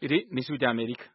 Iri ni Ijwi ry'Amerika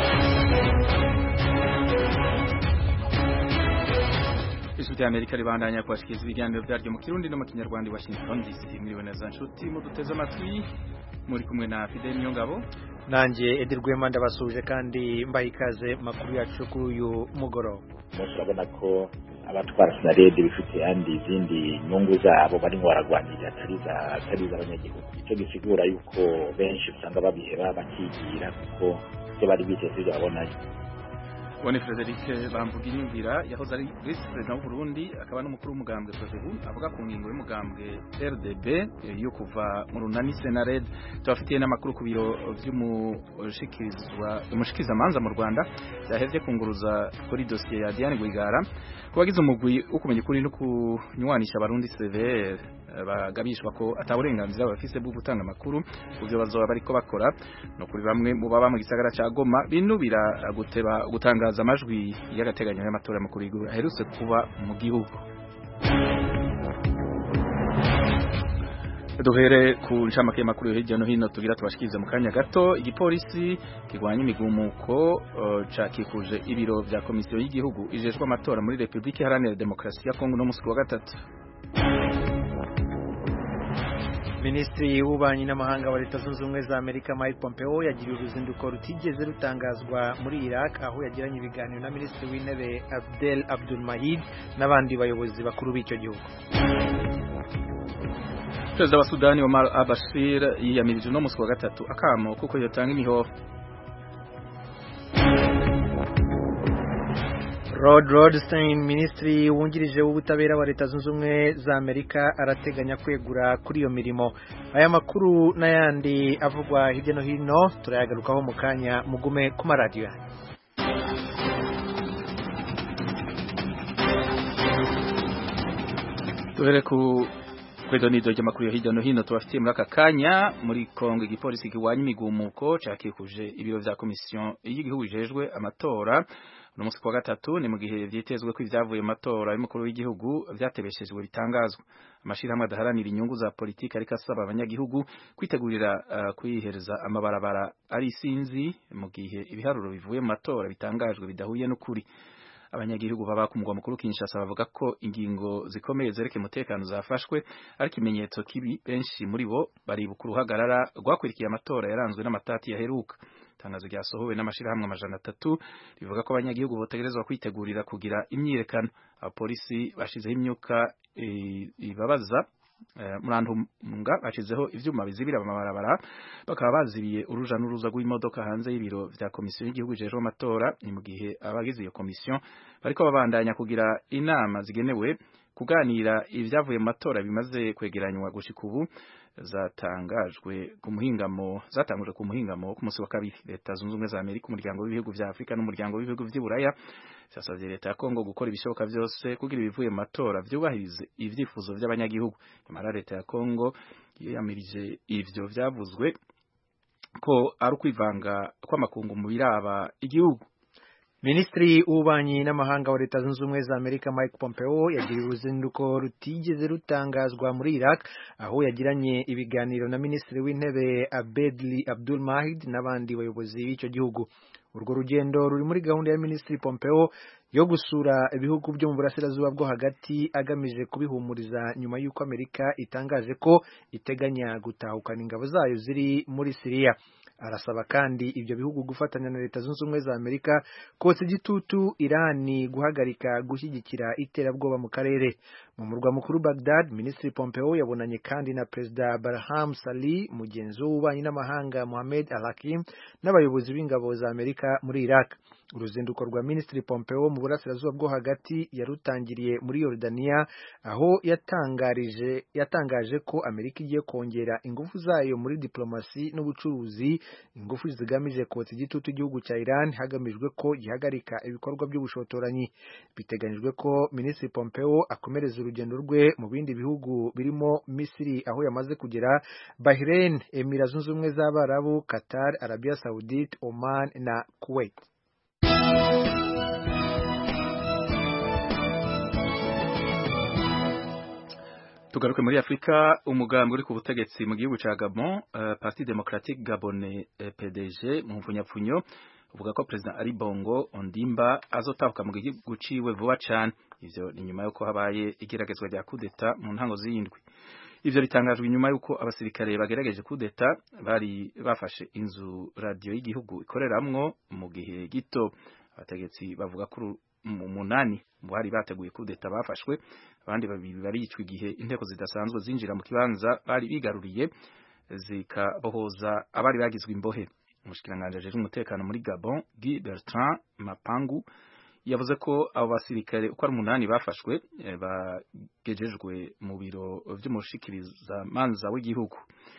Ijwi ry'Amerika ribandanya kubashikiriza ibiganiro vyaryo mu Kirundi no mu Kinyarwanda i Washington DC mwiriwe neza nshuti muduteze amatwi muri kumwe na Fidel Niyongabo nanjye Edi Rwema ndabasuje kandi mbaha ikaze makuru yacu kuri uyu mugoroba turabona ko abatwara sinarede bifite andi izindi nyungu zabo barimo baragwanira atari iz'abanyagihugu icyo gisigura yuko benshi usanga babiheba bakigira kuko ibyo bari biteze ibyo babonayo Bone Frederic Bamvuginyumvira yahoze ari vice president w'u Burundi akaba n'umukuru w'umugambwe Prodebu avuga ku ngingo y'umugambwe RDB yo kuva mu runani Senared tubafitiye n'amakuru ku biro vy'umushikirizwa umushikiza manza mu Rwanda yahevye kunguruza kuri dossier ya Diane Rwigara kubagize umugwi ukumenya kuri no kunywanisha abarundi CVR bagabishwa ko ataburenganzira bafise bwo gutanga amakuru kuvyo bazoba bariko bakora no kuri bamwe mu baba mu gisagara ca Goma binubira guteba gutangaza amajwi y'agateganyo y'amatora makuru y'igihugu aherutse kuba mu gihugu duhere ku ncamake y'amakuru hirya no hino tugira tubashikirize mu kanya gato igipolisi kirwanya imigumuko uh, cakikuje ibiro vya komisiyo y'igihugu ijejwe amatora muri Republika Iharanira Demokarasi ya Kongo no musi wa gatatu Minisitiri w'ububanyi n'amahanga wa Leta Zunze Ubumwe za Amerika Mike Pompeo yagiriye uruzinduko rutigeze rutangazwa muri Iraq aho yagiranye ibiganiro na Minisitiri w'Intebe Abdel Abdul Mahid n'abandi bayobozi bakuru b'icyo gihugu Perezida wa Sudani Omar al-Bashir yiyamirije no musi wa gatatu akamo kuko yotanga imihoho Rod Rosenstein minisitiri wungirije w'ubutabera wa Leta Zunze Ubumwe za Amerika arateganya kwegura kuri iyo mirimo aya makuru n'ayandi avugwa hirya no hino turayagarukaho mu kanya mugume ku maradiyo yanyu duhere ku kwedo nido ry'amakuru yo hirya no hino tubafitiye muri aka kanya muri Kongo igipolisi kiwanya imigumuko cakikuje ibiro vya komisiyo y'igihugu ijejwe amatora uno musi kwa gatatu ni mu gihe vyitezwe ko ivyavuye mu matora y'umukuru w'igihugu vyatebeshejwe bitangazwa amashirahamwe adaharanira inyungu za politiki ariko asaba abanyagihugu kwitegurira uh, kwihereza amabarabara ari isinzi mu gihe ibiharuro bivuye mu matora bitangajwe bidahuye n'ukuri abanyagihugu baba ku mugwa mukuru Kinshasa bavuga ko ingingo zikomeye zereke umutekano zafashwe ariko ikimenyetso kibi benshi muri bo baribuka uruhagarara rwakurikiye amatora yaranzwe n'amatati yaheruka itangazo ryasohowe n'amashirahamwe amajana atatu rivuga ko abanyagihugu botegerezwa kwitegurira kugira imyirekano abapolisi bashizeho imyuka ibabaza murantunga bashizeho ivyuma bizibira amabarabara bakaba bazibiye uruja n'uruza rw'imodoka hanze y'ibiro vya komisiyo y'igihugu ijejwe amatora ni mu gihe abagize iyo komisiyo bariko babandanya kugira inama zigenewe kuganira ivyavuye mu matora bimaze kwegeranywa gushika ubu zatangajwe ku muhingamo zatangujwe ku muhingamo ku munsi wa kabiri leta zunze ubumwe za Amerika umuryango w'ibihugu vya Afrika n'umuryango w'ibihugu vy'Iburaya cyasavye leta ya Kongo gukora ibishoboka vyose kugira ibivuye mu matora vyubahirize ivyifuzo vy'abanyagihugu nyamara leta ya Kongo yiyamirije ivyo vyavuzwe ko ari ukwivanga kw'amakungu mu biraba igihugu Minisitiri w'ububanyi n'amahanga wa Leta Zunze Ubumwe za Amerika Mike Pompeo yagiriye uruzinduko rutigeze rutangazwa muri Iraq aho yagiranye ibiganiro na Minisitiri w'Intebe Abedli Abdul Mahid n'abandi bayobozi b'icyo gihugu urwo rugendo ruri muri gahunda ya Minisitiri Pompeo yo gusura ibihugu byo mu burasirazuba bwo hagati agamije kubihumuriza nyuma y'uko Amerika itangaje ko iteganya gutahukana ingabo zayo ziri muri Syria arasaba kandi ibyo bihugu gufatanya na leta zunze ubumwe za Amerika kotsa igitutu Irani guhagarika gushyigikira iterabwoba mu karere mu murwa mukuru Baghdad Minisitiri Pompeo yabonanye kandi na Perezida Barham Salih mugenzi w'ububanyi n'amahanga Mohamed Al-Hakim n'abayobozi b'ingabo za Amerika muri Iraq uruzinduko rwa Minisitiri Pompeo mu burasirazuba bwo hagati yarutangiriye muri Yordania aho yatangarije yatangaje ko Amerika igiye kongera ingufu zayo muri diplomasi n'ubucuruzi ingufu zigamije kotsa igitutu igihugu cya Iran hagamijwe ko gihagarika ibikorwa by'ubushotoranyi biteganyijwe ko Minisitiri Pompeo akomereza urugendo rwe mu bindi bihugu birimo Misiri aho yamaze kugera Bahrain Emira Zunze Ubumwe z'Abarabu Qatar Arabia Saudite Oman na Kuwait tugaruke muri Afrika umugambi uri ku butegetsi mu gihugu ca Gabon uh, Parti Democratique Gabonais uh, PDG mu mfunyapfunyo uvuga ko President Ali Bongo Ondimba azotabuka mu gihugu ciwe vuba cane ivyo ni nyuma yuko habaye igeragezwa rya kudeta mu ntango z'indwi ivyo bitangajwe inyuma yuko abasirikare bagerageje kudeta bari bafashe inzu radio y'igihugu ikoreramwo mu gihe gito abategetsi bavuga ko umunani mu bari bateguye kudeta bafashwe abandi babiri baricwa igihe inteko zidasanzwe zinjira mu kibanza bari bigaruriye zikabohoza abari bagizwe imbohe umushikiranganje ajejwe umutekano muri Gabon Guy Bertrand Mapangu yavuze ko abo basirikare uko ari umunani bafashwe bagejejwe mu biro vy'umushikiriza manza w'igihugu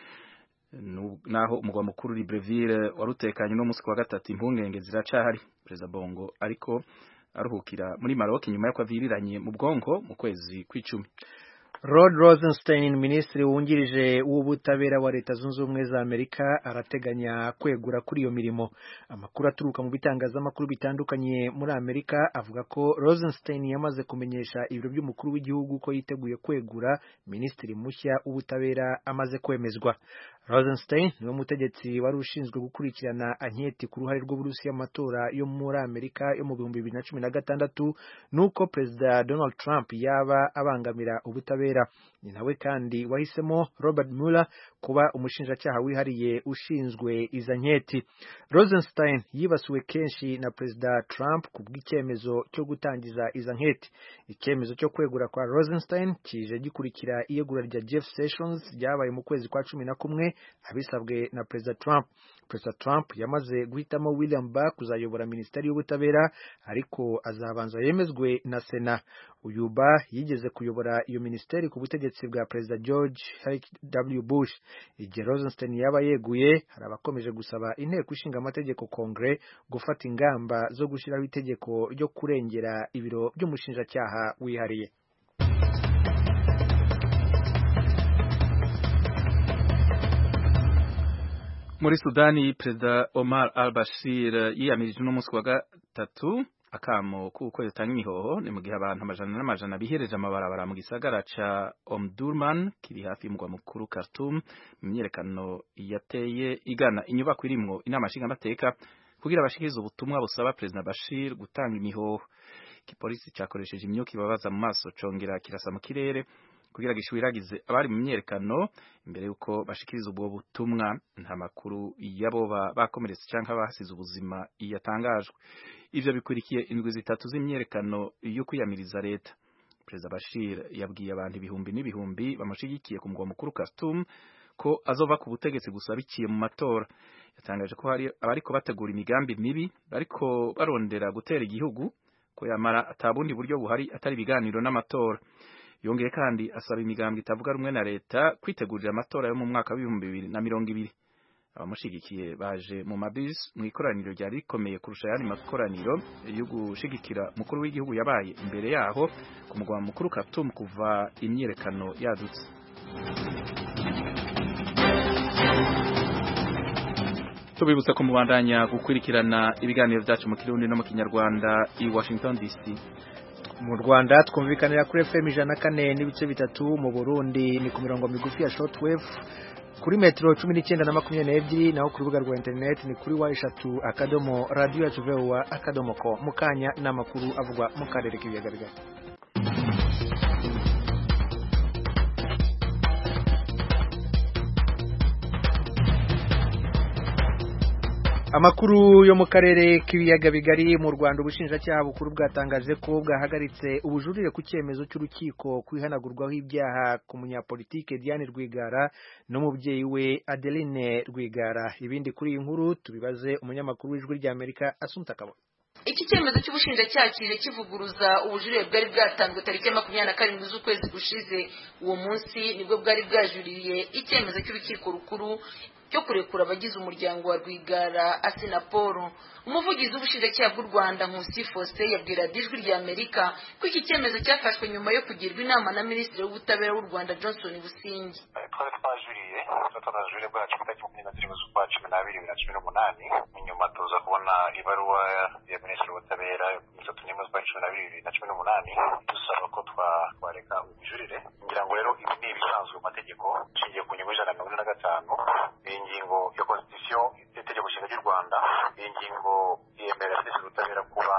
naho umugwa mukuru Libreville warutekanye no musi wa gatatu impungenge ziracahari Perezida Bongo ariko aruhukira muri Maroc nyuma y'uko aviriranye mu bwonko mu kwezi kw'icumi Rod Rosenstein minisitiri wungirije w'ubutabera wa leta zunze ubumwe za Amerika arateganya kwegura kuri iyo mirimo amakuru aturuka mu bitangazamakuru bitandukanye muri Amerika avuga ko Rosenstein yamaze kumenyesha ibiro by'umukuru w'igihugu ko yiteguye kwegura minisitiri mushya w'ubutabera amaze kwemezwa Rosenstein niwe mutegetsi wari ushinzwe gukurikirana anketi ku ruhare rw'Uburusiya mu matora yo muri Amerika yo mu bihumbi bibiri na cumi na gatandatu nuko Perezida Donald Trump yaba abangamira ubutabera ni nawe kandi wahisemo Robert Mueller kuba umushinjacyaha wihariye ushinzwe iza nketi Rosenstein yibasiwe kenshi na Perezida Trump ku bw'icyemezo cyo gutangiza iza nketi icyemezo cyo kwegura kwa Rosenstein kije gikurikira iyegura rya Jeff Sessions ryabaye mu kwezi kwa cumi na kumwe abisabwe na Perezida Trump Perezida Trump yamaze guhitamo William Barr kuzayobora Minisiteri y'Ubutabera ariko azabanza yemezwe na Sena uyu Barr yigeze kuyobora iyo minisiteri ku butegetsi bwa Perezida George W Bush igihe Rosenstein yaba yeguye hari abakomeje gusaba inteko ishinga amategeko Kongre gufata ingamba zo gushyiraho itegeko ryo kurengera ibiro by'umushinjacyaha wihariye muri Sudani Perezida Omar al-Bashir yiyamirije uno munsi wa gatatu akamo kuko yatanga imihoho ni mu gihe abantu amajana n'amajana bihereje amabarabara mu gisagara ca Omdurman kiri hafi y'umugwa mukuru Khartoum mu myerekano yateye igana inyubako irimwo inama nshingamateka kugira bashikirize ubutumwa busaba Perezida Bashir gutanga imihoho igipolisi cakoresheje imyuka ibabaza mu maso congera kirasa mu kirere kugira gishwiragize abari mu myerekano imbere yuko bashikiriza ubwo butumwa nta makuru yaboba bakomeretse canke abahasize ubuzima yatangajwe ivyo bikurikiye indwi zitatu z'imyerekano yo kwiyamiriza leta Perezida Bashir yabwiye abantu ibihumbi n'ibihumbi bamushigikiye ku mugwa mukuru Khartoum ko azova ku butegetsi gusa biciye mu matora yatangaje ko hari abariko bategura imigambi mibi bariko barondera gutera igihugu ko yamara atabundi buryo buhari atari ibiganiro n'amatora yongeye kandi asaba imigambwe itavuga rumwe na leta kwitegurira amatora yo mu mwaka w'ibihumbi bibiri na mirongo ibiri abamushigikiye baje mu mabisi mu ikoraniro ryari rikomeye kurusha ayandi makoraniro yo gushigikira mukuru w'igihugu yabaye imbere yaho ku mugwa mukuru Khartoum kuva imyiyerekano yadutse tubibutsa ko mubandanya gukurikirana ibiganiro byacu mu kirundi no mu kinyarwanda i Washington DC mu Rwanda twumvikanira kuri FM ijana kane n'ibice bitatu mu Burundi ni ku mirongo migufi ya shortwave kuri metero cumi n'icyenda na makumyabiri n'ebyiri naho ku rubuga rwa interineti ni kuri wa eshatu akadomo radiyo yacu vewa akadomo ko mu kanya n'amakuru avugwa mu karere k'ibiyaga bigari Amakuru yo mu karere k'ibiyaga bigari mu Rwanda ubushinjacyaha bukuru bwatangaje ko bwahagaritse ubujurire ku cyemezo cy'urukiko kwihanagurwaho ibyaha ku munyapolitike Diane Rwigara n'umubyeyi we Adeline Rwigara ibindi kuri iyi nkuru tubibaze umunyamakuru w'ijwi ry'Amerika Asumta Kabo iki cyemezo cy'ubushinjacyaha kije kivuguruza ubujurire bwari bwatanzwe tariki ya makumyabiri na karindwi z'ukwezi gushize uwo munsi nibwo bwari bwajuririye icyemezo cy'urukiko rukuru cyo kurekura abagize umuryango wa rwigara asinaporo umuvugizi w'ubushinjacyaha bw'u rwanda nkusi faustin yabwira ijwi rya amerika ko iki cyemezo cyafashwe nyuma yo kugirwa inama na minisitiri w'ubutabera w'u rwanda johnson busingi twari twajuriye tunajurire bwacu ku itariki makumyabiri na zirindwi z'ukwa cumi n'abiri bibiri na cumi n'umunani nyuma tuza kubona ibaruwa ya minisitiri w'ubutabera mirongo itatu n'imwe z'ukwa cumi n'abiri bibiri na cumi n'umunani dusaba ko wareka ubujurire ngira ngo rero ibi ni ibisanzwe mu mategeko ishingiye ku ngingo y'ijana na mirongo ine na gatanu iyi ngingo ya constitution itegeko nshinga ry'u rwanda iyi ngingo yemerera minisitiri w'ubutabera kuba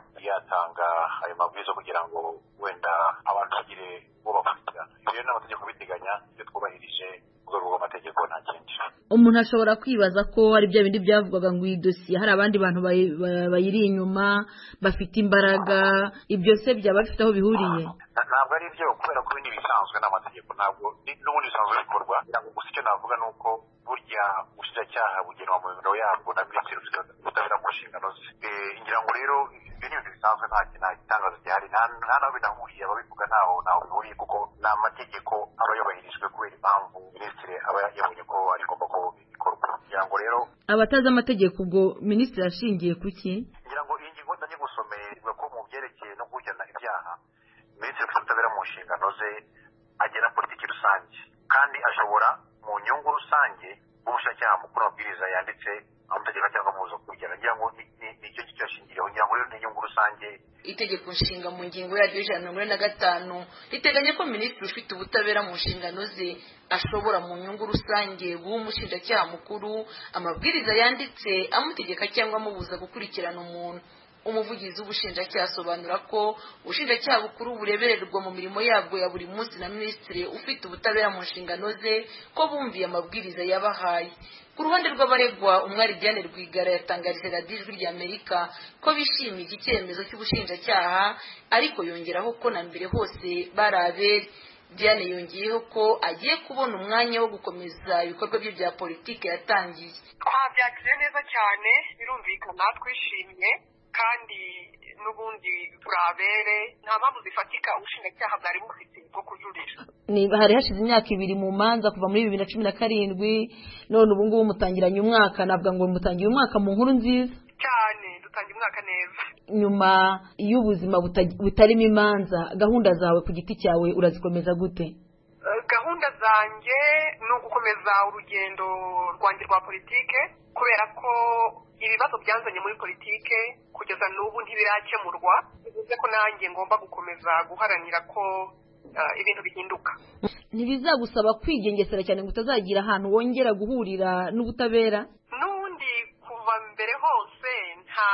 yatanga ayo mabwiriza kugira ngo wenda abantu bagire uwo bakurikirana ibi rero n'amategeko biteganya ibyo twubahirije mu rwego rw'amategeko nta kindi umuntu ashobora kwibaza ko ari bya bindi byavugwaga ngo iyi dosiye hari abandi bantu bayi- ba- bayiri inyuma bafite imbaraga ibyo se byaba bifite aho bihuriye Na- ntabwo ari byo kubera ko ibindi bisanzwe n'amategeko ntabwo ni- n'ubundi bisanzwe bikorwa kugira ngo gusa icyo navuga ni uko burya ubushinjacyaha bugenwa mu biro yabwo na minisitiri ufite ubutabera mu nshingano ze Eh, ngira ngo rero ibyo ni ibintu bisanzwe nta nta gitangazo gihari nta nta n'aho binahuriye ababivuga ntaho ntaho bihuriye kuko ni amategeko aba yubahirijwe kubera impamvu minisitiri aba yabonye ko ari ngombwa ko bikorwa ngira ngo rero abatazi amategeko ubwo minisitiri ashingiye ku ki ngira ngo iyi ngingo ndange gusomeye ivuga ko mu byerekeye no gukurikirana ibyaha minisitiri ufite ubutabera mu nshingano ze agena politiki rusange kandi ashobora mu nyungu rusange ubushinjacyaha mukuru amabwiriza yanditse amategeko cyangwa amubuza kukurikirana ngira ngo ni- ni- ni icyo ngicyo yashingiriyeho ngira ngo rero ni inyungu rusange itegeko nshinga mu ngingo yaryo y'ijana na mirongo ine na gatanu riteganya ko minisitiri ufite ubutabera mu nshingano ze ashobora mu nyungu rusange guha umushinjacyaha mukuru amabwiriza yanditse amutegeka cyangwa amubuza gukurikirana umuntu umuvugizi w'ubushinjacyaha asobanura ko ubushinjacyaha bukuru burebererwa mu mirimo yabwo ya buri munsi na minisitiri ufite ubutabera mu nshingano ze ko bumviye amabwiriza yabahaye ku ruhande rw'abaregwa umwari Diane Rwigara yatangarije radiyo ijwi ry'Amerika ko bishimiye iki cyemezo cy'ubushinjacyaha ariko yongeraho ko na mbere hose bari abere Diane yongeyeho ko agiye kubona umwanya wo gukomeza ibikorwa bye bya politiki yatangiye twabyakiriye neza cyane birumvikana twishimye kandi n'ubundi turabere nta mpamvu zifatika ubushinjacyaha bwari bufite bwo kujurira Ni- hari hashize imyaka ibiri mu manza kuva muri bibiri na cumi na karindwi none ubu ngubu mutangiranye umwaka navuga ngo mutangiye umwaka mu nkuru nziza cyane dutangira umwaka neza nyuma y'ubuzima buta- butarimo imanza gahunda zawe ku giti cyawe urazikomeza gute Eh, gahunda zanjye ni ugukomeza urugendo rwanjye rwa politike kubera ko ibibazo byanzanye muri politike kugeza n'ubu ntibirakemurwa bivuze ko nanjye ngomba gukomeza guharanira ko eh, ibintu bihinduka ntibizagusaba kwigengesera cyane ngo utazagira ahantu wongera guhurira n'ubutabera n'ubundi kuva mbere hose nta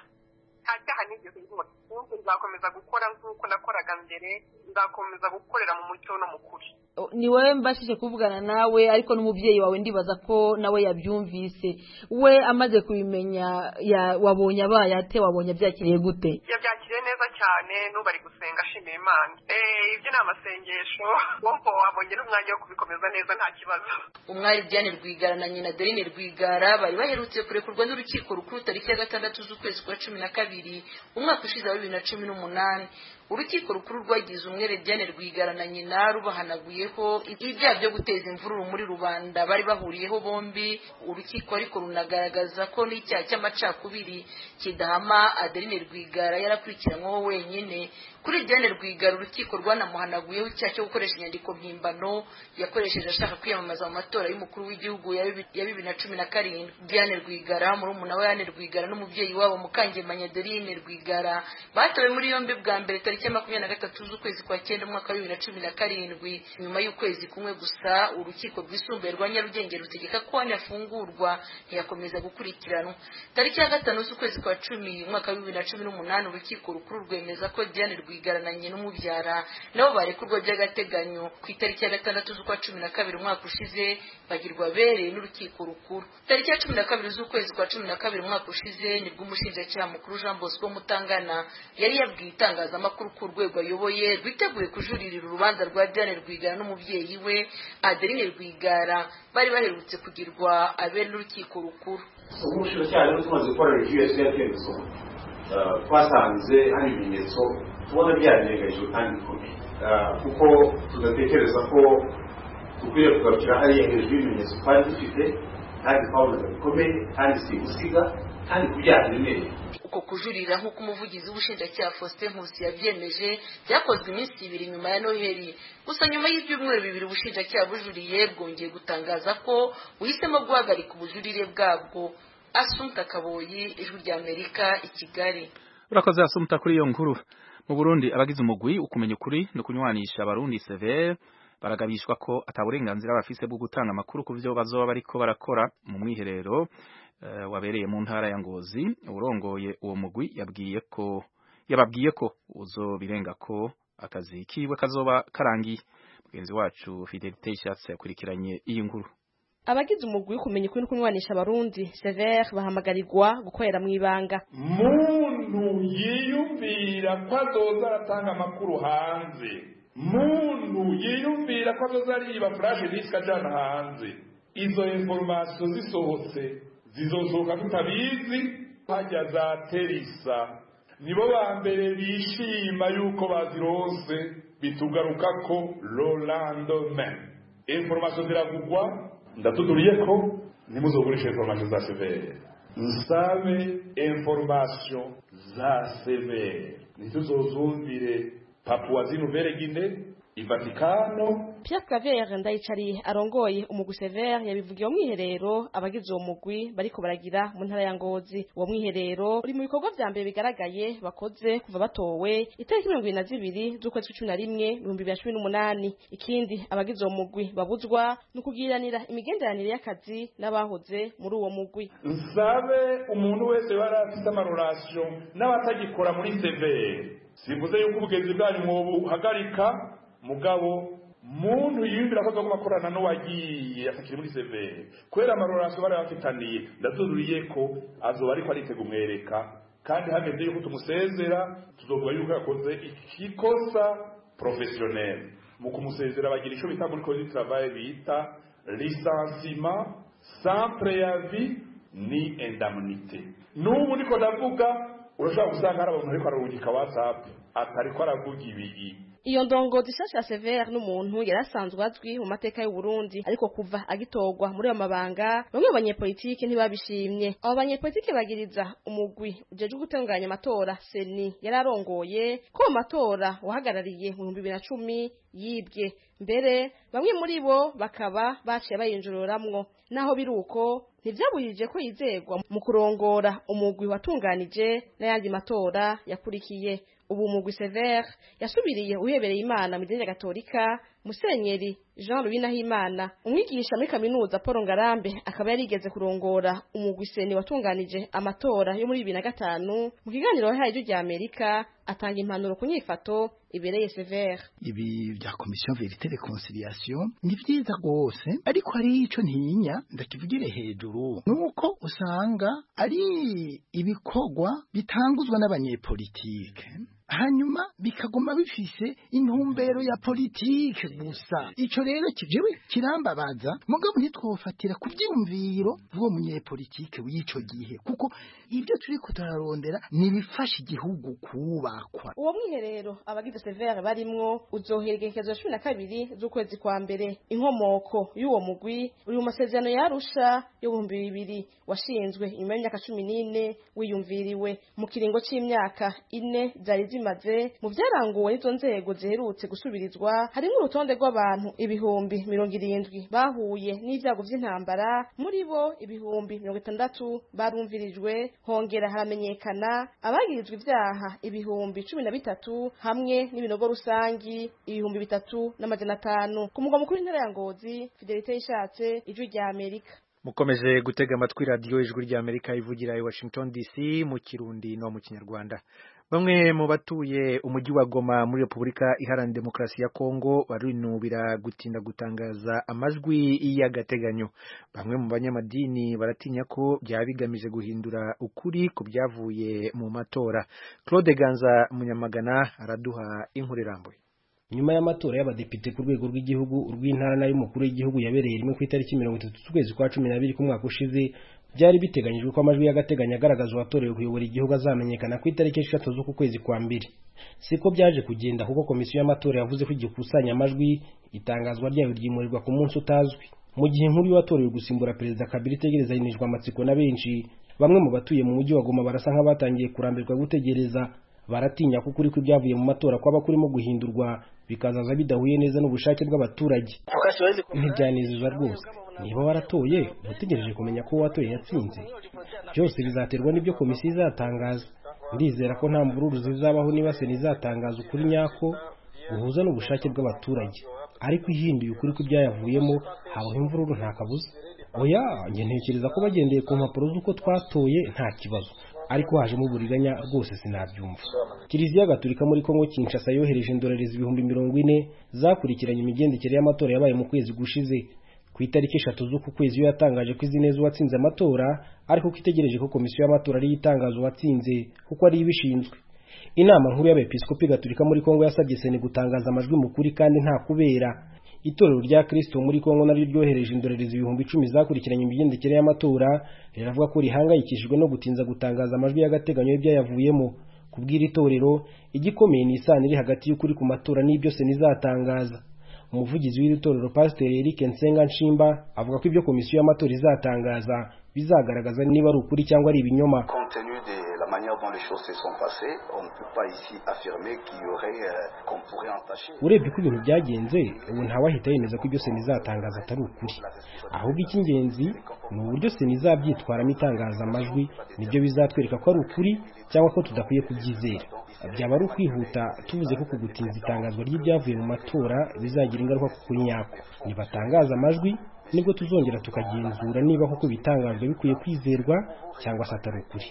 nta cyaha nigeze nkora ubundi nzakomeza gukora nk'uko nakoraga mbere nzakomeza gukorera mu mucyo no mu kuri O, ni wowe mbashije kuvugana nawe ariko n'umubyeyi wawe ndibaza ko nawe yabyumvise we amaze kubimenya ya- wabonye abaye ate wabonye abyakiriye gute yabyakiriye neza cyane n'ubu ari gusenga ashimira imana Eh, ibyo ni amasengesho wumva wabonye n'umwanya wo kubikomeza neza nta kibazo umwari Diane Rwigara na nyina Dorine Rwigara bari baherutse kurekurwa n'urukiko rukuru tariki ya gatandatu z'ukwezi kwa cumi na kabiri umwaka ushize wa bibiri na cumi n'umunani urukiko rukuru rwagize umwere Diane Rwigara na nyina rubahanaguyeho ibyaha byo guteza imvururu muri rubanda bari bahuriyeho bombi urukiko ariko runagaragaza ko n'icyaha cy'amacakubiri kidahama Adeline Rwigara yarakurikiranyweho wenyine kuri Diane Rwigara urukiko rwanamuhanaguyeho icyaha cyo gukoresha inyandiko mpimbano yakoresheje ashaka kwiyamamaza mu matora y'umukuru w'igihugu ya bibi- ya bibiri na cumi na karindwi Diane Rwigara murumuna we Anne Rwigara n'umubyeyi wabo Mukangemanya Adeline Rwigara batowe muri yombi bwa mbere tariki ya makumyabiri na gatatu z'ukwezi kwa cyenda umwaka wa bibiri na cumi na karindwi nyuma y'ukwezi kumwe gusa urukiko rwisumbuye rwa Nyarugenge rutegeka ko Anne afungurwa ntiyakomeza gukurikiranwa tariki ya gatanu z'ukwezi kwa cumi umwaka wa bibiri na cumi n'umunani urukiko rukuru rwemeza ko Diane Rwigara na nyina umubyara nabo barekurwa by'agateganyo ku itariki ya gatandatu z'ukwa cumi na kabiri umwaka ushize bagirwa bere n'urukiko rukuru tariki ya cumi na kabiri z'ukwezi kwa cumi na kabiri umwaka ushize nibwo umushinjacyaha mukuru Jean Bosco Mutangana yari yabwiye itangazamakuru ko urwego ayoboye rwiteguye kujuririra urubanza rwa Diane Rwigara n'umubyeyi we Adeline Rwigara bari baherutse kugirwa abere n'urukiko rukuru umushinjacyaha rero tumaze gukora review ya kiriya cyemezo eh, twasanze hari ibimenyetso tubona byarengagijwe kandi bikomeye Eh, kuko tudatekereza ko dukwiye kugarukira hariya hejuru y'ibimenyetso twari dufite kandi twabonaga bikomeye kandi si gusiga kandi ku byaha biremereye uko kujurira nk'uko umuvugizi w'ubushinjacyaha Faustin Nkusi yabyemeje byakozwe iminsi ibiri nyuma ya Noheli gusa nyuma y'ibyumweru bibiri ubushinjacyaha bujuriye bwongeye gutangaza ko buhisemo guhagarika ubujurire bwabwo Asumta Kaboyi ijwi ry'Amerika i Kigali urakoze asumuta kuri iyo nkuru mu Burundi abagize umugwi ukumenya ukuri no kunywanisha abarundi severe baragabishwa ko ataburenganzira bafise bwo gutanga amakuru ku byo bazoba bariko barakora mu mwiherero uh, wabereye mu ntara ya Ngozi urongoye uwo mugwi yabwiye ko yababwiye ko uzobirenga ko akazi kiwe kazoba karangiye mugenzi wacu Fidelite Ishatse yakurikiranye iyi nkuru abagize umugwi kumenya ukuri no kunywanisha abarundi severe bahamagarirwa gukorera mu ibanga muntu yiyumvira ko azoza aratanga amakuru hanze muntu yiyumvira ko azoza ariba furashe disike ajana hanze izo inforomasiyo zisohotse zizosohoka tutabizi hajya za terisa nibo ba mbere bishima yuko bazironse bitugaruka ko rolandome inforomasiyo ziravugwa ndatuduriye ko ntimuzogurishe inforomasiyo za severe nsabe inforomasiyo za severe ntituzozumvire papuwa zinuvere gine ivatikano Pierre Claver ndayicariye arongoye umugwi Sever yabivugiye mu mwiherero abagize uwo mugwi bariko baragira mu ntara ya Ngozi uwo mwiherero uri mu bikorwa vya mbere bigaragaye bakoze kuva batowe itariki mirongo ibiri na zibiri z'ukwezi kw'icumi na rimwe ibihumbi bibiri na cumi n'umunani ikindi abagize uwo mugwi babuzwa ni ukugiranira imigenderanire y'akazi n'abahoze muri uwo mugwi nsabe umuntu wese yari afite amarorasiyo n'abatagikora muri severe simvuze yuko ubugenzi bwanyu mwobuhagarika mugabo muntu yiyumvira ko agomba gukorana n'uwagiye atakiri muri severe kubera amarorasiyo bari bafitaniye ndazururiye ko azoba ariko aritega umwereka kandi hameze yuko tumusezera tuzovuga yuko yakoze ikikosa professionnel mu kumusezera bagira icyo bita muri code du travail bita licenciement sans préavis ni indemnité n'ubu niko ndavuga urashobora gusanga hari abantu ariko ararungika whatsapp atariko aravuga ibi iyo ndongozi shasha Sever n'umuntu yarasanzwe azwi mu mateka y'u Burundi ariko kuva agitorwa muri ayo mabanga bamwe mu banyepolitike ntibabishimye abo banyepolitike bagiriza umugwi ujejwe gutunganya amatora seni yararongoye ko mu matora wahagarariye mu bihumbi bibiri na cumi yibwe mbere bamwe muri bo bakaba baciye bayinjururamwo naho biri uko ntibyabujije ko yizegwa mu kurongora umugwi watunganije n'ayandi matora yakurikiye ubu mugwi Sever yasubiriye uhebereye Imana mu idini gatolika Musenyeri Jean Louis Nahimana umwigisha muri kaminuza Paul Ngarambe akaba yarigeze kurongora umugwi seni watunganije amatora yo muri 2005 mu kiganiro yahaye ijwi rya Amerika atanga impanuro ku nyifato ibereye Sever ibi bya komisiyo verite reconciliation ni byiza rwose ariko hari ico ntinya ndakivugire hejuru nuko usanga ari ibikorwa bitanguzwa n'abanyepolitike hanyuma bikaguma bifise intumbero ya politike gusa ico rero kijewe kirambabaza mugabo ntitwofatira ku vyiyumviro bw'uwo munyepolitike w'ico gihe kuko ibyo turiko turarondera nibifasha igihugu kubakwa uwo mwiherero abagize severe barimwo uzohera igerekezo ya cumi na kabiri z'ukwezi kwa mbere inkomoko y'uwo mugwi uri mu masezerano yarusha yo bihumbi bibiri washinzwe inyuma y'imyaka cumi n'ine wiyumviriwe mu kiringo c'imyaka ine zari zimaze mu vyaranguwe n'izo nzego ziherutse gusubirizwa harimwo urutonde rw'abantu ibihumbi mirongo irindwi bahuye n'ivyago vy'intambara muri bo ibihumbi mirongo itandatu barumvirijwe hongera haramenyekana abagirizwa ivyaha ibihumbi cumi na bitatu hamwe n'ibinogo rusangi ibihumbi bitatu n'amajana atanu ku mugwa mukuru w'intara ya ngozi fidelite yishatse ijwi rya amerika mukomeje gutega amatwi radiyo ijwi rya amerika ivugira i washington dc mu kirundi no mu kinyarwanda bamwe mu batuye umujyi wa Goma muri Repubulika Iharanira Demokarasi ya Kongo barinubira gutinda gutangaza amajwi y'agateganyo bamwe mu banyamadini baratinya ko byaba bigamije guhindura ukuri ku byavuye mu matora Claude Ganza Munyamagana araduha inkuru irambuye nyuma y'amatora y'abadepite ku rwego rw'igihugu urw'intara n'ay'umukuru w'igihugu yabereye rimwe ku itariki mirongo itatu z'ukwezi kwa cumi n'abiri k'umwaka ushize byari biteganyijwe ko amajwi y'agateganyo agaragaza uwatorewe kuyobora igihugu azamenyekana ku itariki eshatu z'uku kwezi kwa mbere siko byaje kugenda kuko komisiyo y'amatora yavuze ko igikusanya amajwi itangazwa ryayo ryimurirwa ku munsi utazwi mu gihe inkuru y'uwatorewe gusimbura perezida kabila itegerezanyijwe amatsiko na benshi bamwe mu batuye mu mujyi wa goma barasa nk'abatangiye kurambirwa gutegereza baratinya ko ukuri kw'ibyavuye mu matora kwaba kurimo guhindurwa bikazaza bidahuye neza n'ubushake bw'abaturage ntibyanezeza rwose niba waratoye utegereje kumenya ko watoye yatsinze byose bizaterwa n'ibyo komisiyo izatangaza ndizera ko nta mvururu zizabaho niba sena izatangaza ukuri nyako guhuza n'ubushake bw'abaturage ariko ihinduye ukuri kw'ibyayavuyemo habaho imvururu nta kabuza oya njye ntekereza ko bagendeye ku mpapuro z'uko twatoye nta kibazo ariko hajemo uburiganya rwose sinabyumva kiliziya gatolika muri kongo kinshasa yohereje indorerezi ibihumbi mirongo ine zakurikiranye imigendekere y'amatora yabaye mu kwezi gushize ku itariki eshatu z'uku kwezi iyo yatangaje ko izi neza uwatsinze amatora ariko ko itegereje ko komisiyo y'amatora ariyo itangaza uwatsinze kuko ariyo ibishinzwe inama nkuru y'abepiskopi gatolika muri kongo yasabye seni gutangaza amajwi mu kuri kandi nta kubera itorero rya kristo muri kongo naryo ryohereje indorerezi ibihumbi icumi zakurikiranye imigendekere y'amatora riravuga ko rihangayikishijwe no gutinza gutangaza amajwi y'agateganyo y'ibyayavuyemo kubw'iri torero igikomeye ni isano iri hagati y'ukuri ku matora n'ibyo seni izatangaza umuvugizi w'iri torero pasiteri Eric Nsenga Nshimba avuga ko ibyo komisiyo y'amatora izatangaza bizagaragaza niba ari ukuri cyangwa ari ibinyoma la manière dont les choses se sont passées, on ne peut pas ici affirmer qu'il y aurait euh, qu'on pourrait entacher. urebye uko ibintu byagenze ubu ntawahita yemeza ko ibyo sena izatangaza atari ukuri ahubwo icy'ingenzi ni uburyo sena izabyitwaramo itangaza amajwi nibyo bizatwereka ko ari ukuri cyangwa ko tudakwiye kubyizera byaba ari ukwihuta tuvuze ko kugutinza itangazwa ry'ibyavuye mu matora bizagira ingaruka ku kuri nyako nibatangaza amajwi nibwo tuzongera tukagenzura niba koko ibitangajwe bikwiye kwizerwa cyangwa se atari ukuri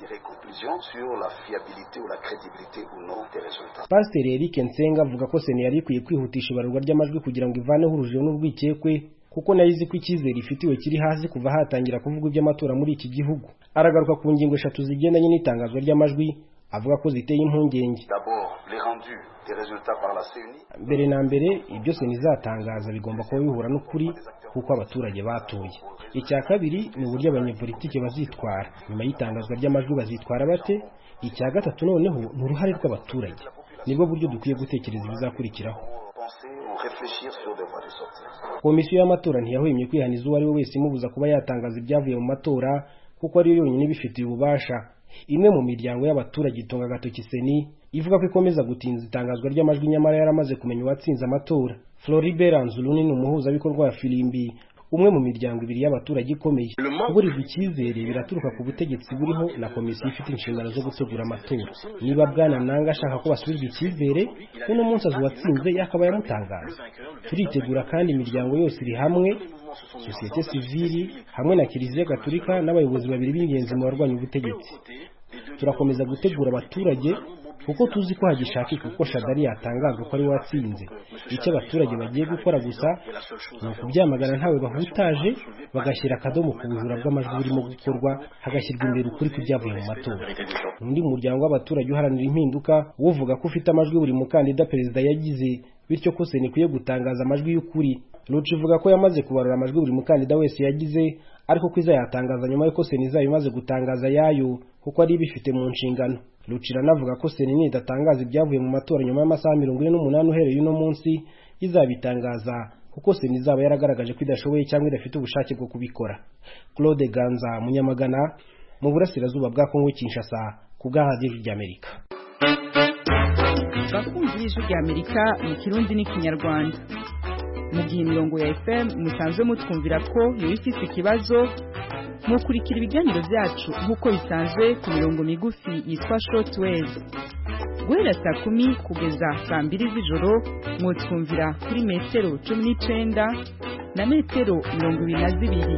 pasiteri Eric Nsenga avuga ko sena yari ikwiye kwihutisha ibarurwa ry'amajwi kugira ngo ivaneho urujijo n'urwikekwe kuko nayo izi ko icyizere ifitiwe kiri hasi kuva hatangira kuvugwa iby'amatora muri iki gihugu aragaruka ku ngingo eshatu zigendanye n'itangazwa ry'amajwi avuga ko ziteye impungenge mbere na mbere ibyo sena izatangaza bigomba kuba bihura n'ukuri kuko abaturage batoye icya kabiri ni uburyo abanyepolitike bazitwara nyuma y'itangazwa ry'amajwi bazitwara bate icya gatatu noneho ni uruhare rw'abaturage nibwo buryo dukwiye gutekereza ibizakurikiraho komisiyo y'amatora ntiyahwemye kwihaniza uwo ari we wese imubuza kuba yatangaza ibyavuye mu matora kuko ariyo yonyine ibifitiye ububasha imwe mu miryango y'abaturage itunga agatoki seni ivuga ko ikomeza gutinza itangazwa ry'amajwi nyamara yaramaze kumenya uwatsinze amatora floribert anzuluni ni umuhuzabikorwa wa filimbi umwe mu miryango ibiri y'abaturage ikomeye kuburirwa icyizere biraturuka ku butegetsi buriho na komisiyo ifite inshingano zo gutegura amatora niba bwana nanga ashaka ko basubizwa icyizere uno munsi azi uwatsinze yakaba yamutangaza turitegura kandi imiryango yose iri hamwe sosiyete sivili hamwe na kiliziya gatolika n'abayobozi babiri b'ingenzi mu barwanya ubutegetsi turakomeza gutegura abaturage kuko tuzi ko hagishakika uko shadari yatangazwa ko ari we watsinze icyo abaturage bagiye gukora gusa ni ukubyamagana ntawe bahutaje bagashyira akadomo ku bujura bw'amajwi burimo gukorwa hagashyirwa imbere ukuri kw'ibyavuye mu matora undi muryango w'abaturage uharanira impinduka uvuga ko ufite amajwi buri mukandida perezida yagize bityo ko sena ikwiye gutangaza amajwi y'ukuri ruci ivuga ko yamaze kubarura amajwi buri mukandida wese yagize ariko ko izayatangaza nyuma y'uko sena izaba imaze gutangaza yayo kuko ari ibifite mu nshingano rucira anavuga ko sena nidatangaza ibyavuye mu matora nyuma y'amasaha mirongo ine n'umunani uhereye uno munsi izabitangaza kuko sena izaba yaragaragaje ko idashoboye cyangwa idafite ubushake bwo kubikora claude ganza munyamagana mu burasirazuba bwa kongo kinshasa ku bw'ahadiyo ry'amerika bakunzi b'ijwi ry'amerika mu kirundi n'ikinyarwanda mu gihe imirongo ya fm musanzwe mutwumvira ko yoba ifite ikibazo mukurikira ibiganiro byacu nk'uko bisanzwe ku mirongo migufi yitwa shortwave guhera saa kumi kugeza saa mbiri z'ijoro mwutwumvira kuri metero cumi n'icenda na metero mirongo ibiri na zibiri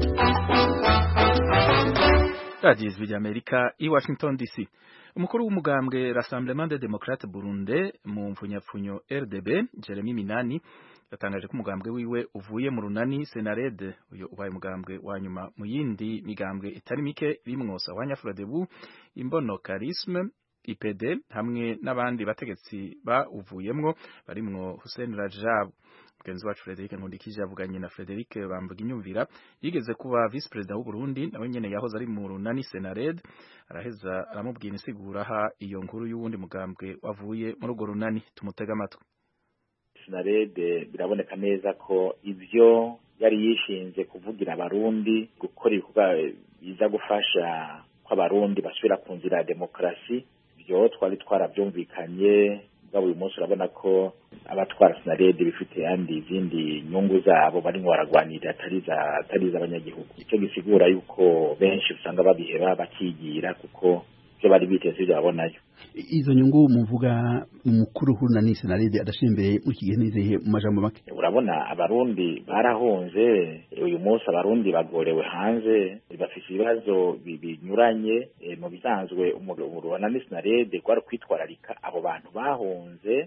radiyo ijwi ry'amerika i washington dc umukuru w'umugambwe rassemblement de democrate burunde mu mfunyapfunyo rdb jeremy minani yatangaje ko umugambwe wiwe uvuye mu runani senarede uyu ubaye umugambwe wa nyuma mu yindi migambwe itari mike irimwo sawanya frodebu imbono karisme ipd hamwe n'abandi bategetsi bawuvuyemwo barimwo hussein rajab mugenzi wacu Frederic Nkundikije yavuganye na Frederic Bamvuga inyumvira yigeze kuba vice president w'u Burundi nawe nyene yahoze ari mu runani Senared araheza aramubwira insigura aha iyo nkuru y'uwundi mugambwe wavuye muri urwo runani tumutega amatwi Senared biraboneka neza ko ivyo yari yishinze kuvugira abarundi gukora ibikorwa biza gufasha ko abarundi basubira ku nzira ya demokarasi ibyo twari twarabyumvikanye bwaba uyu munsi urabona ko abatwara sinarede bifite yandi izindi nyungu zabo barimo baragwanira atari iz'abanyagihugu icyo gisigura yuko benshi usanga babiheba bakigira kuko ibyo bari biteze ibyo babonayo izo nyungu muvuga umukuru hurunani senarede adashira imbere muri iki gihe nizeye mu majambo make urabona abarundi barahunze uyu munsi abarundi bagorewe hanze bafite ibibazo binyuranye mu bisanzwe urunani senarede rwari kwitwararika abo bantu bahunze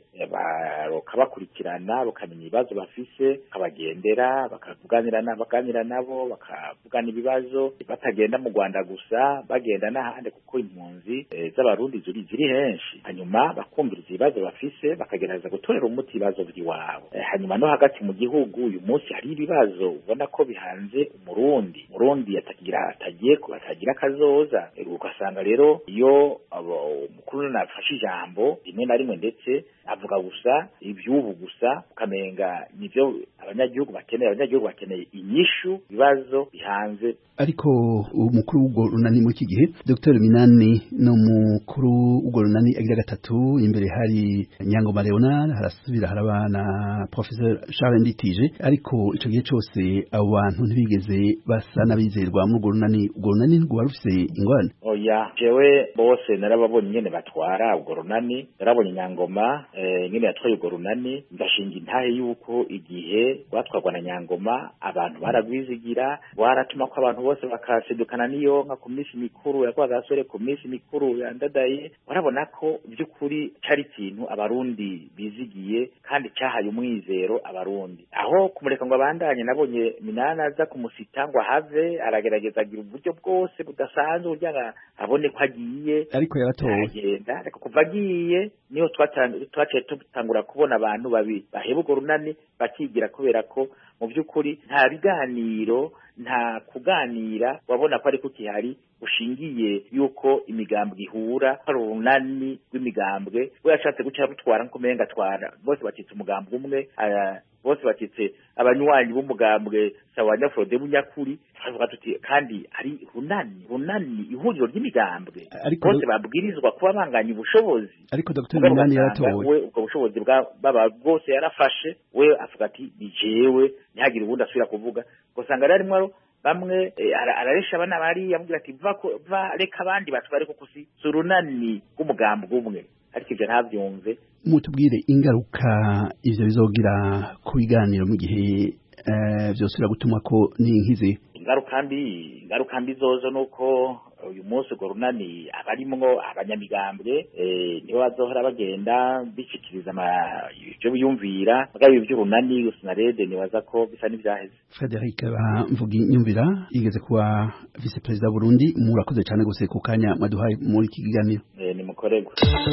bakabakurikirana bakamenya ibibazo bafise bakabagendera bakavuganira baganira nabo bakavugana ibibazo batagenda mu rwanda gusa bagenda n'ahandi kuko impunzi z'abarundi ziri ziri henshi hanyuma bakumviriza ibibazo bafise bakagerageza gutorera umuti ibibazo by'iwabo hanyuma no hagati mu gihugu uyu munsi hari ibibazo ubona ko bihanze umurundi umurundi atagira atagiye atagira akazoza ugasanga rero iyo umukuru nafashe ijambo rimwe na rimwe ndetse avuga gusa iby'ubu gusa ukamenga nibyo abanyagihugu bakeneye abanyagihugu bakeneye inyishu ibibazo bihanze ariko umukuru w'ubwo runani muri iki gihe Dr Minani no mukuru w'ubwo runani agira gatatu imbere hari Nyangoma Leonard harasubira haraba na Professor Charles Nditije ariko ico gihe cose abo bantu ntibigeze basa n'abizerwa muri ubwo runani ubwo runani rwo rufise ingorane oya jewe bose narababonye nyene batwara ubwo runani narabonye Nyangoma eh, nyene yatwaye ubwo runani ndashinga intahe yuko igihe rwatwarwa na Nyangoma abantu baragwizigira waratuma ko abantu bose bakasedukana n'iyo nka ku minsi mikuru yakwa gasore ku minsi mikuru yandadaye warabona ko by'ukuri cari ikintu abarundi bizigiye kandi cyahaye umwizero abarundi aho kumureka ngo abandanye nabonye minana aza kumusita ngo ahave aragerageza agira uburyo bwose budasanzwe kugira ngo abone ko agiye ariko yaratowe aragenda ariko kuva agiye niho twaciye dutangura kubona abantu babi baheba urwo runani bakigira kubera ko mu by'ukuri nta biganiro nta kuganira wabona ko ariko kihari ushingiye yuko imigambwe ihura hari urunani rw'imigambwe we yashatse guca rutwara nk'umenga atwara bose bacitse umugambwe umwe bose bacitse abanywanyi b'umugambwe sawa nyafurode bunyakuri twavuga tuti kandi ari runani runani ihuriro ry'imigambwe bose babwirizwa kuba banganya ubushobozi ariko Dr Minani yaratowe we ubwo bushobozi baba bwose yarafashe we avuga ati ni jewe ntihagire ubundi asubira kuvuga ugasanga rero arimo bamwe araresha abana bari yamubwira ati va reka abandi batware kuko si urunani rw'umugambwe umwe ariko ibyo ntabyumve mutubwire ingaruka ivyo bizogira ku biganiro mu gihe vyosubira gutuma ko n'inkizi ingaruka mbi ingaruka mbi zozo nuko uyu munsi urwo runani abarimwo abanyamigambwe nibo bazohora bagenda bishikiriza ibyo biyumvira mugabo ibi by'urunani sinarede nibaza ko bisa n'ivyaheze Frederic Mvugi nyumvira yigeze kuba vice perezida Burundi murakoze cyane gose ku kanya mwaduhaye muri iki kiganiro ni mukorego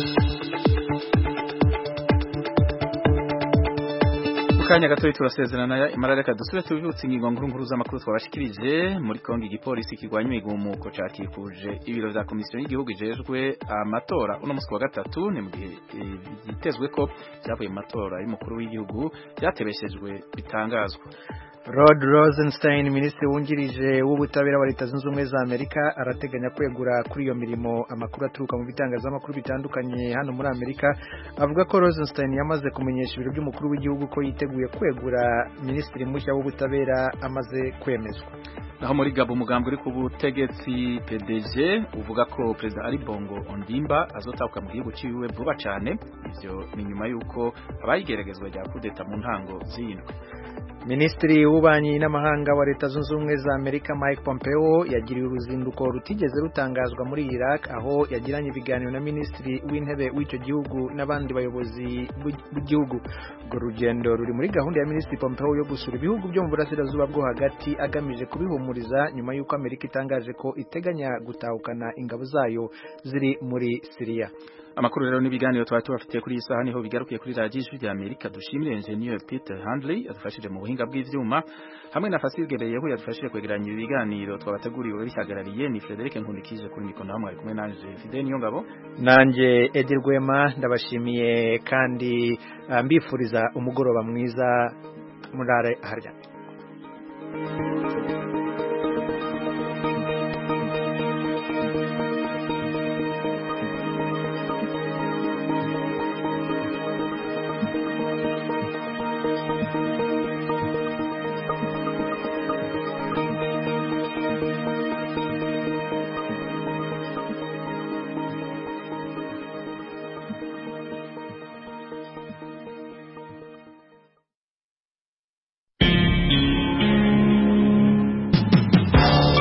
kanya gato turasezerana imara reka dusubire tubibutse ingingo nkuru nkuru z'amakuru twabashikirije muri Kongo igipolisi kirwanya imigumuko cakikuje ibiro vya komisiyo y'igihugu ijejwe amatora uno musi wa gatatu ni mu gihe byitezwe ko vyavuye mu matora y'umukuru w'igihugu byatebeshejwe bitangazwa Rod Rosenstein minisitiri wungirije w'ubutabera wa leta zunze ubumwe za Amerika arateganya kwegura kuri iyo mirimo amakuru aturuka mu bitangazamakuru bitandukanye hano muri Amerika avuga ko Rosenstein yamaze kumenyesha ibiro by'umukuru w'igihugu ko yiteguye kwegura minisitiri mushya w'ubutabera amaze kwemezwa naho muri Gabo umugambi uri ku butegetsi PDG uvuga ko Perezida Ali Bongo Ondimba azotahuka mu gihugu ciwe vuba cyane ivyo ni nyuma yuko abayigeragezwa rya kudeta mu ntango z'indwi Minisitiri w'ububanyi n'amahanga wa Leta Zunze Ubumwe za Amerika Mike Pompeo yagiriye uruzinduko rutigeze rutangazwa muri Iraq aho yagiranye ibiganiro na Minisitiri w'intebe w'icyo gihugu n'abandi bayobozi b'igihugu urwo rugendo ruri muri gahunda ya Minisitiri Pompeo yo gusura ibihugu byo mu burasirazuba bwo hagati agamije kubihumuriza nyuma y'uko Amerika itangaje ko iteganya gutahukana ingabo zayo ziri muri Syria amakuru rero n'ibiganiro twari tubafitiye kuri iyi saha niho bigarukiye kuri radiyo ijwi rya amerika dushimire engineer peter handley yadufashije mu buhinga bw'ivyuma hamwe na fasil gebeyeho yadufashije kwegeranya ibi biganiro twabateguriwe bihagarariye ni frederic nkundikije kuri mikoro hamwe ari kumwe nanje fide niyo ngabo nanje edi rwema ndabashimiye kandi uh, mbifuriza umugoroba mwiza murare harya